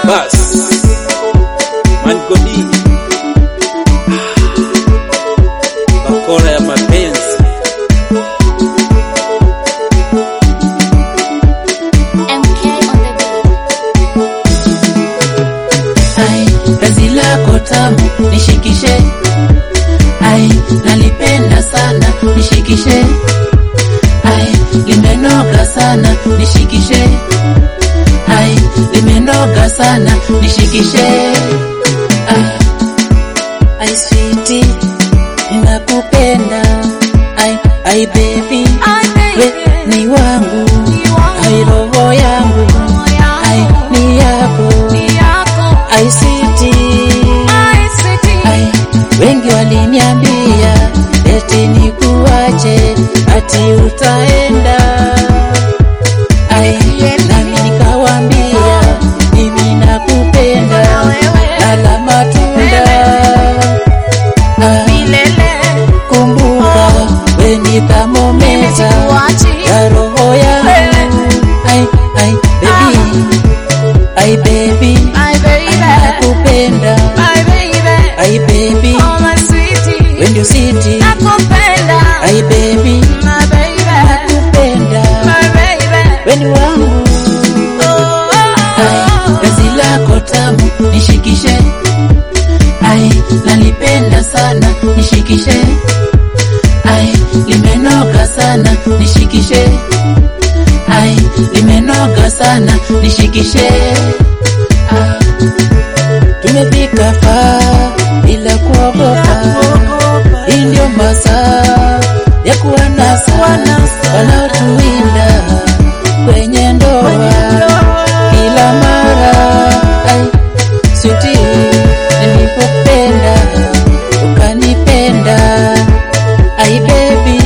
Bas Mangodi bakora ya mapenzi MK on the beat. Ai, penzi lako tamu nishikishe, ai, nalipenda sana nishikishe, ai, limenoga sana nishikishe, ai, limenoga sana nishikishe, ah, ai sweetie, ninakupenda, ai, ai baby, we ni wangu, ai roho yangu, ai ni yako, ai sweetie, ai wengi waliniambia eti nikuache ati utaenda ai nami nikawambia mimi nakupenda lala matunda ah, kumbuka we ni thamometa ya roho yangu ai ai baby ai baby nakupenda ai baby we ndio siti ai baby nakupenda we ni wangu ai penzi lako tamu nishikishe ai nalipenda sana nishikishe ai limenoga sana nishikishe ai limenoga sana nishikishe ah. tumefika faa bila kuogopa hii ndio masaa ya kuwanasa wanaotuwinda kwenye ndoa kila mara ai switi nilipopenda ukanipenda ai bebi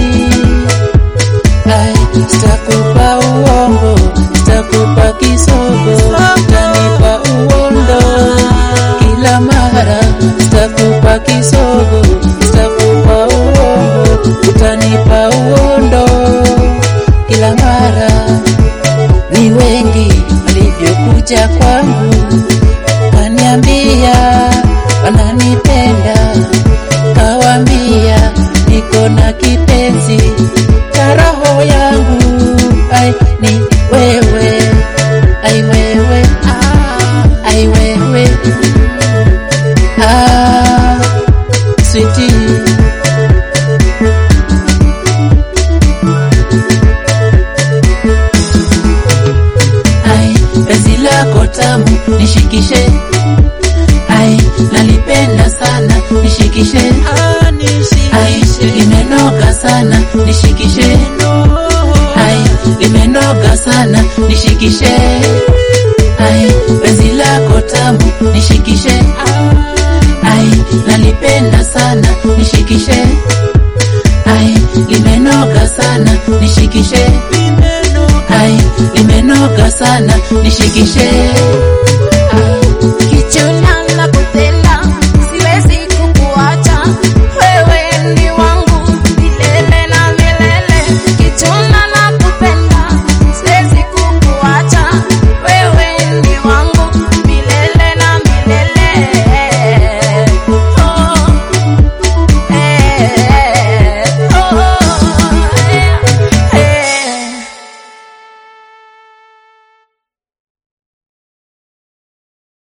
ai sitakupa uongo sitakupa kisogo utanipa uondo kila mara sitakupa kisogo sitakupa uongo utanipa uondo kila mara ni wengi walivyokuja kwangu kaniambia wananipenda kawambia niko na kipenzi cha roho yangu ai ni wewe ai wewe ai wewe ah, sweetie ai penzi lako tamu nishikishe ai nalipenda sana nishikishe ai limenoga sana nishikishe ai limenoga sana nishikishe ai penzi lako tamu nishikishe ai nalipenda sana nishikishe ai limenoga sana nishikishe ai limenoga sana nishikishe